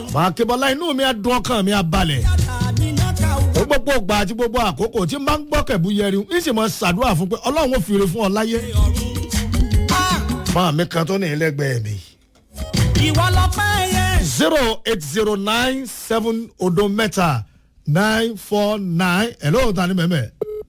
màá kébọlá inú mi á dún ọkàn mi á balẹ̀ ó gbogbo ògbà àti gbogbo àkókò tí n bá ń gbọ́ kẹ̀bú yẹri ń sì mọ ṣàdúrà fún pé ọlọ́run ò fìrè fún ọ láyé máa mi kan tó ní ẹlẹ́gbẹ̀ẹ́ mi ìwọ lọ pẹ́ yẹ. zero eight zero nine seven odo mẹ́ta nine four nine ẹ̀ lóòótọ́ ta ni mẹ́mẹ́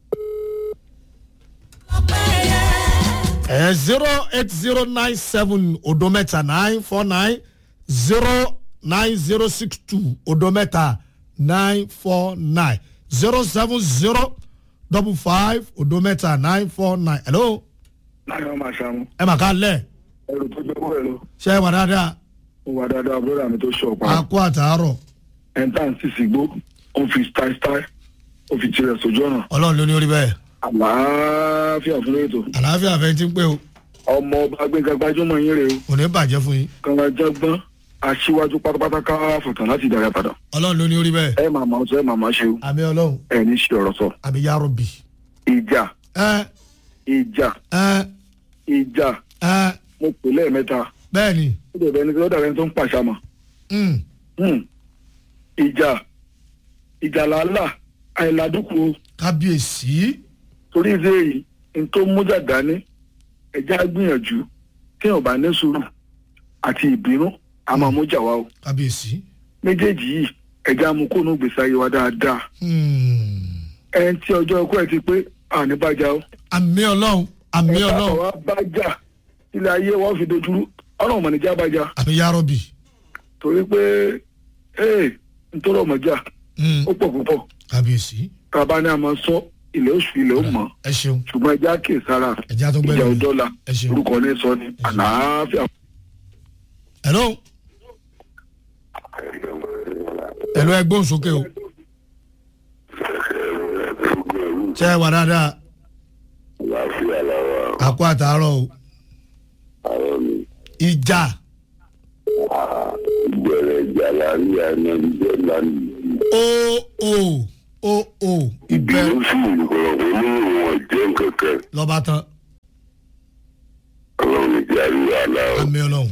ẹ̀ zero eight zero nine seven odo mẹ́ta nine four nine zero nine zero six two odo mẹ́ta nine four nine zero seven zero double five odo mẹ́ta nine four nine hello láyé wọn máa ṣàmú ẹ mà ká lẹ̀ ẹrù tó jẹ́ wọ́n ẹ̀ lọ ṣe é wà dáadáa mo wà dáadáa bọ́dà mi tó ṣọ̀pá a kó àtàárọ̀ ẹ̀ńtà sì sì gbó ó fi style style ó fi tirẹ̀ sójú ọ̀nà ọlọ́run ló ní orí bẹ́ẹ̀ àlàáfíà fún ètò àlàáfíà fẹ́ ti ń pé o ọmọ ọba gbẹ̀ngà gbajúmọ̀ yín rè o kò ní bàjẹ́ fún yín kànga jágbọ́n aṣíwájú pátápátá ká fọ̀tàn láti ìdàrẹ́ padà ọlọ́run ló ní orí bẹ́ẹ̀ ẹ máa máa sọ ẹ máa máa ṣe o àmì ọlọ́run ẹ ní ṣe ọ̀rọ̀ sọ àmì yàrá bì ìjà ẹ ìjà ẹ ìjà ẹ mo pè lẹ́ẹ̀mẹ́ta bẹ́ẹ̀ ni ó dẹ̀ bẹ́ẹ̀ ni ó dàbẹ́ tó ń pàṣàmà mm, Hmm. ìjà ìjà làálà àìládùkù kábíyèsí torí ìdí èyí n tó mújà dání ẹjẹ á gbìyànjú tí ò bá ní sùúrù àti ìbínú a máa mújà wá o kábíyèsí méjèèjì yìí ẹjẹ á mú kóònù gbèsè ayé wa dáadáa mm, ẹni tí ọjọ́ ọkọ ẹ ti pé àní bájà o àmì ọlọ́run àmì ẹ̀ka ọlọ́run àwa bájà ilé ayé wọn fi dojúrú ọ̀nà ọ̀mọ̀nìjà bájà àmì yàrá bì torí pé ee nítorí ọmọjà mm, ó pọ̀ púpọ̀ kábíyèsí tàbá ní a máa sọ ilẹ̀ oṣù ilẹ̀ ó mọ̀ ẹ ṣeun ṣùgbọ́n ẹjẹ́ àkè sára ẹjẹ́ tó ìjà gbẹ́lẹ̀ mi òdọ́là ẹ ṣeun orúkọ ní sọ ni àlàáfíà hello hello ẹ gbóhùn sókè o ṣe é wà dáadáa àlàáfíà làwà a kó àtàárọ̀ o àwọn mi ìjà ìbẹ̀rẹ̀ ìjà láàrin àná ìjọ lánàá. o o o o ìbẹ̀rẹ̀ ìbínú sí ìgbọ̀rọ̀ pé ní ìwọ̀n jẹ́ kankan lọ́ba tán ọlọ́run ìjà rí wàhálà o. àmì ọlọ́run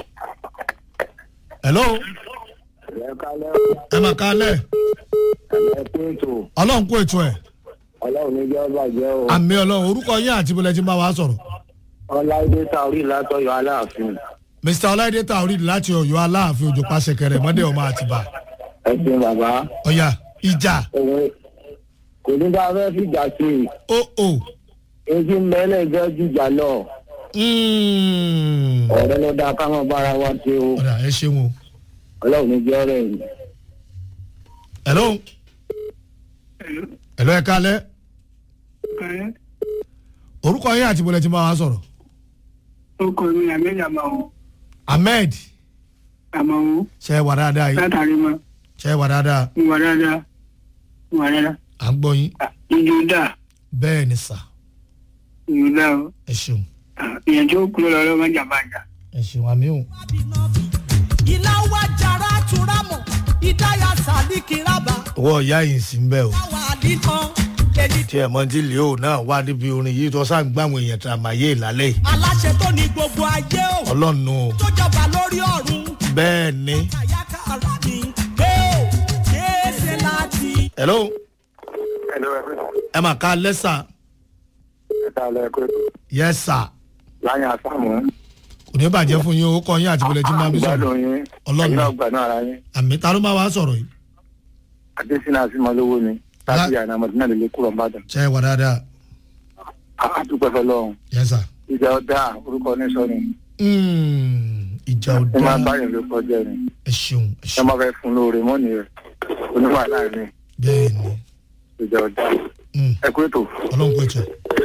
hello ẹ mà kálẹ̀ ọlọ́run kó ètò ẹ̀ ọlọ́run ní jẹ́ bàjẹ́ o àmì ọlọ́run orúkọ yín àti ibùdó ti máa wá sọ̀rọ̀ ọláìdé taorí látọ̀yọ̀ aláàfin mr ọláìdé taorid láti ọ̀yọ́ aláàfin òjò pàṣẹkẹrẹ mọ́dé ọmọ àtìbá ẹ̀sìn bàbá ọ̀yà ìjà òun kò ní bá fẹ́ fìjà sí i o o èyí mẹ́lẹ̀ gẹ́ jìjà lọ mm. ọ̀rẹ́ ló dáa ká máa bára wa ṣe o ọ̀dà ẹ ṣeun o ọlọ́run ní jẹ́ ọ̀rẹ́ yìí. hello hello ẹ kálẹ̀ orúkọ yín àti ibùdó ti máa wá sọ̀rọ̀ orúkọ mi ahmed amawo ahmed amawo ṣe é wà dáadáa yìí látàrí mọ ṣe é wà dáadáa ìwà dáadáa ìwà dáadáa à ń gbọ́ yín ìjọ dà bẹ́ẹ̀ ni sà ìjọ dà o ẹ ṣeun ìyẹn tó kúrò lọ lọ́wọ́ jàmbájà. ẹ ṣeun àmì o iná wá jara túrámù ìdáyà sàlíkì rábà owó ìyá yìí sì ń bẹ̀ o táwa àdìkan èyí tí ẹ̀ mọ́ tí leo náà wá níbi orin yìí tó sáà ń gbàwọn èèyàn tà máa yé ìlálẹ́ yìí aláṣẹ tó ní gbogbo ayé o ọlọ́run o tó jọba lórí ọ̀run bẹ́ẹ̀ ni àyàká ara mi pé o kéèsè láti. hello ẹ̀lọ́ ẹ̀fẹ́ ẹ mà ká lẹ́sà ẹ̀ka alẹ́ ẹ̀kọ́ yẹ sà láyé àsámù kò ní bàjẹ́ fún yín o kọ́ yín àti ibùdó ti máa bí sọ̀rọ̀ gbádùn yín Ọlọ́run. ẹ̀yin náà gbà náà ara yín àmì ta ló máa wá sọ̀rọ̀ yìí adésínà àsìmọ́lówó ni láti àná àmọ̀tínà lè lé kúrò ńbàdàn ṣe é wà dáadáa àdúpẹ́ fọlọ́run yẹ sà ìjà ọ̀dà orúkọ ní sọ ni Mm, ìjà ò ẹ máa dá báyìí ló kọjá ni ẹ ṣeun ẹ ẹ ṣeun máa fẹ́ fún lóore mọ́ni rẹ̀ oníwà láàrin bẹ́ẹ̀ ni ìjà ọ̀dà Mm, ẹ kú ètò. ọlọ́run kò jẹ́